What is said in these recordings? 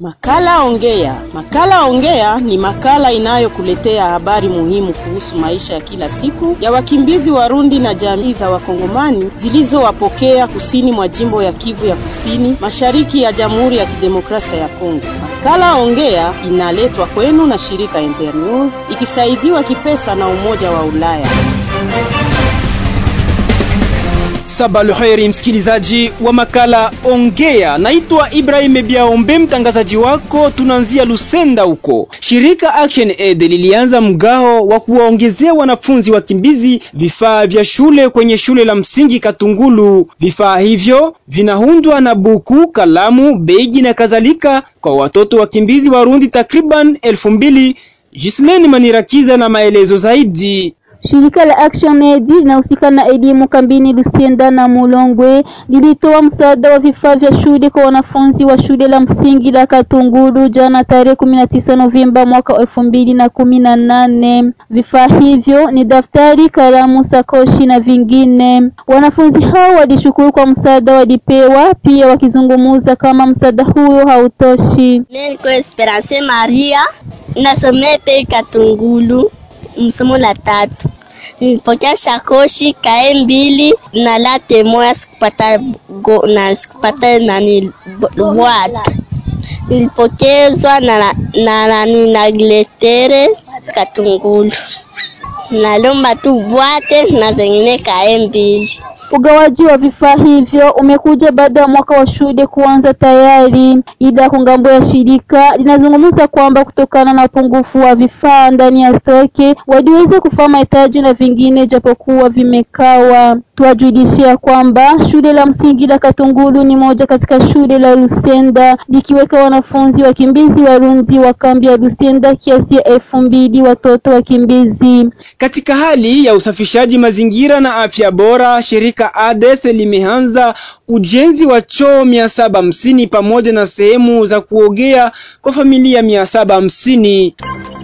Makala Ongea. Makala Ongea ni makala inayokuletea habari muhimu kuhusu maisha ya kila siku ya wakimbizi Warundi na jamii za Wakongomani zilizowapokea kusini mwa jimbo ya Kivu ya Kusini, mashariki ya Jamhuri ya Kidemokrasia ya Kongo. Makala Ongea inaletwa kwenu na shirika Internews ikisaidiwa kipesa na Umoja wa Ulaya. Sabaluheri msikilizaji wa makala Ongea, naitwa Ibrahim Biaombe, mtangazaji wako. Tunaanzia Lusenda huko. Shirika Action Aid lilianza mgao wa kuwaongezea wanafunzi wakimbizi vifaa vya shule kwenye shule la msingi Katungulu. Vifaa hivyo vinaundwa na buku, kalamu, begi na kadhalika kwa watoto wakimbizi Warundi takriban elfu mbili. Gisleni Manirakiza na maelezo zaidi. Shirika la Action Aid linahusika na elimu kambini Lusenda na Mulongwe lilitoa msaada wa vifaa vya shule kwa wanafunzi wa shule la msingi la Katungulu jana tarehe 19 Novemba mwaka elfu mbili na kumi na nane. Vifaa hivyo ni daftari, kalamu, sakoshi na vingine. Wanafunzi hao walishukuru kwa msaada walipewa, pia wakizungumuza kama msaada huyo hautoshi. Mimi niko Esperance Maria nasomea pe Katungulu msomo la tatu nilipokea shakoshi kae mbili na late moya, sikupata go, na sikupata nani bwata. Nilipokezwa na na nani na gletere Katungulu, nalomba tu bwate na zengine kae mbili. Ugawaji wa vifaa hivyo umekuja baada ya mwaka wa shule kuanza tayari, ila kungambo ya shirika linazungumza kwamba kutokana na upungufu wa vifaa ndani ya stoke waliweza kufanya mahitaji na vingine japokuwa vimekawa. Tuwajulishia kwamba shule la msingi la Katungulu ni moja katika shule la Lusenda likiweka wanafunzi wakimbizi Warundi wa kambi ya Lusenda kiasi ya elfu mbili watoto wakimbizi. Katika hali ya usafishaji mazingira na afya bora, shirika ADES limeanza ujenzi wa choo mia saba hamsini pamoja na sehemu za kuogea kwa familia mia saba hamsini.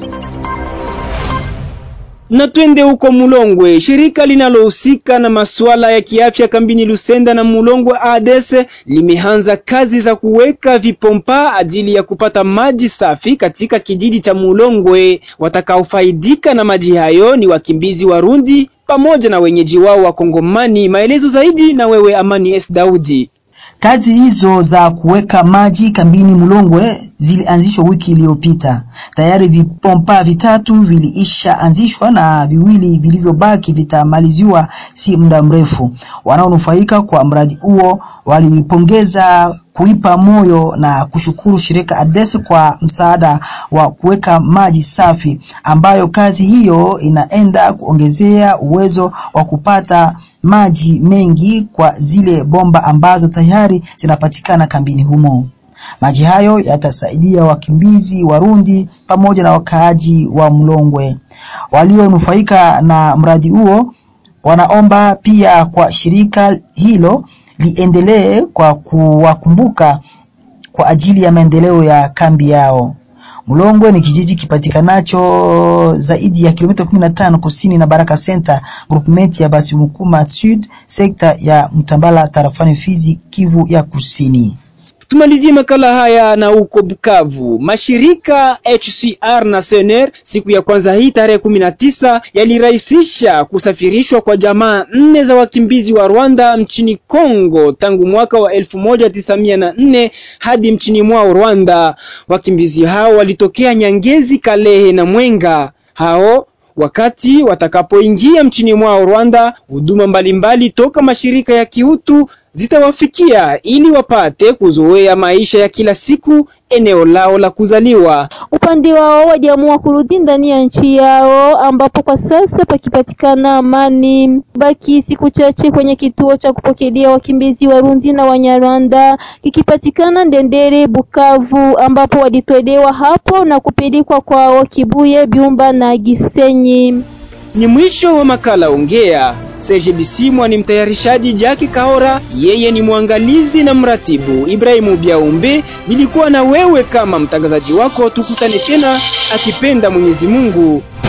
Na twende huko Mulongwe. Shirika linalohusika na masuala ya kiafya kambini Lusenda na Mulongwe ADES limeanza kazi za kuweka vipompa ajili ya kupata maji safi katika kijiji cha Mulongwe. Watakaofaidika na maji hayo ni wakimbizi Warundi pamoja na wenyeji wao wa Kongomani. Maelezo zaidi na wewe Amani S Daudi. Kazi hizo za kuweka maji kambini Mulongwe zilianzishwa wiki iliyopita. Tayari vipompa vitatu viliisha anzishwa na viwili vilivyobaki vitamaliziwa si muda mrefu. Wanaonufaika kwa mradi huo walipongeza kuipa moyo na kushukuru shirika ADES kwa msaada wa kuweka maji safi, ambayo kazi hiyo inaenda kuongezea uwezo wa kupata maji mengi kwa zile bomba ambazo tayari zinapatikana kambini humo. Maji hayo yatasaidia wakimbizi Warundi pamoja na wakaaji wa Mlongwe. Walionufaika na mradi huo wanaomba pia kwa shirika hilo liendelee kwa kuwakumbuka kwa ajili ya maendeleo ya kambi yao. Mlongwe ni kijiji kipatikanacho zaidi ya kilomita 15 kusini na Baraka Center, groupement ya Basimukuma Sud, sekta ya Mtambala, tarafani Fizi, Kivu ya Kusini. Tumalizie makala haya na huko Bukavu. Mashirika HCR na SNR siku ya kwanza hii tarehe kumi na tisa yalirahisisha kusafirishwa kwa jamaa nne za wakimbizi wa Rwanda mchini Kongo tangu mwaka wa elfu moja tisa mia na nne hadi mchini mwao Rwanda. Wakimbizi hao walitokea Nyangezi, Kalehe na Mwenga. Hao wakati watakapoingia mchini mwao Rwanda, huduma mbalimbali toka mashirika ya kiutu zitawafikia ili wapate kuzoea maisha ya kila siku eneo lao la kuzaliwa. Upande wao waliamua kurudi ndani ya nchi yao ambapo kwa sasa pakipatikana amani. Baki siku chache kwenye kituo cha kupokelea wakimbizi Warundi na Wanyarwanda kikipatikana Ndendere, Bukavu, ambapo walitolewa hapo na kupelekwa kwao Kibuye, Byumba na Gisenyi. Ni mwisho wa makala Ongea. Serge Bisimwa ni mtayarishaji, Jaki Kahora yeye ni mwangalizi na mratibu, Ibrahimu Biaumbe nilikuwa na wewe kama mtangazaji wako. Tukutane tena akipenda Mwenyezi Mungu.